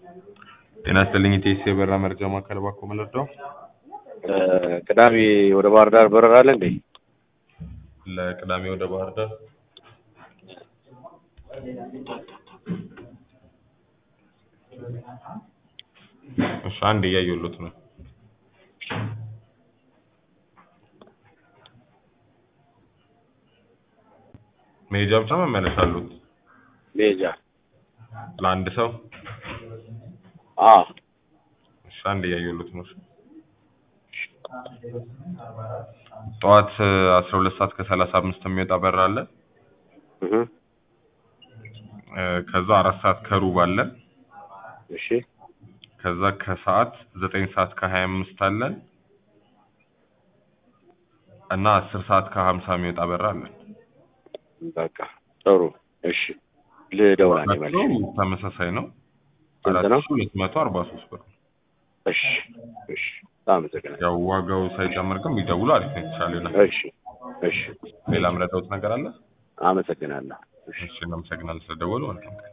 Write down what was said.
ጤና ይስጥልኝ ኢቴስ የበራ መርጃ ማዕከል ባኮ መለርዳው ቅዳሜ ወደ ባህር ዳር በረራ አለ እንዴ? ለቅዳሜ ወደ ባህር ዳር እሺ አንድ እያየሁሎት ነው መሄጃ ብቻ መመለስ አሉት ሜጃ ለአንድ ሰው አ እሺ አንድ እያየሁሎት ነው ጠዋት አስራ ሁለት ሰዓት ከሰላሳ አምስት የሚወጣ በራ አለ እህ እ ከዛ አራት ሰዓት ከሩብ አለ እሺ ከዛ ከሰዓት ዘጠኝ ሰዓት ከሀያ አምስት አለን እና አስር ሰዓት ከሀምሳ የሚወጣ በራ አለን በቃ ጥሩ እሺ ልደውል አንዴ መልሼ ዋጋቸው ተመሳሳይ ነው ስንት አራት ነው? ሺህ ሁለት መቶ አርባ ሶስት ብር ነው እሺ እሺ በጣም አመሰግናለሁ ያው ዋጋው ሳይጨምር ግን ቢደውሉ አሪፍ ነው የተሻለ ይሆናል እሺ እሺ ሌላ ምረዳውት ነገር አለ አመሰግናለሁ እሺ እሺ እናመሰግናለን ስለደወሉ መልካም ቀን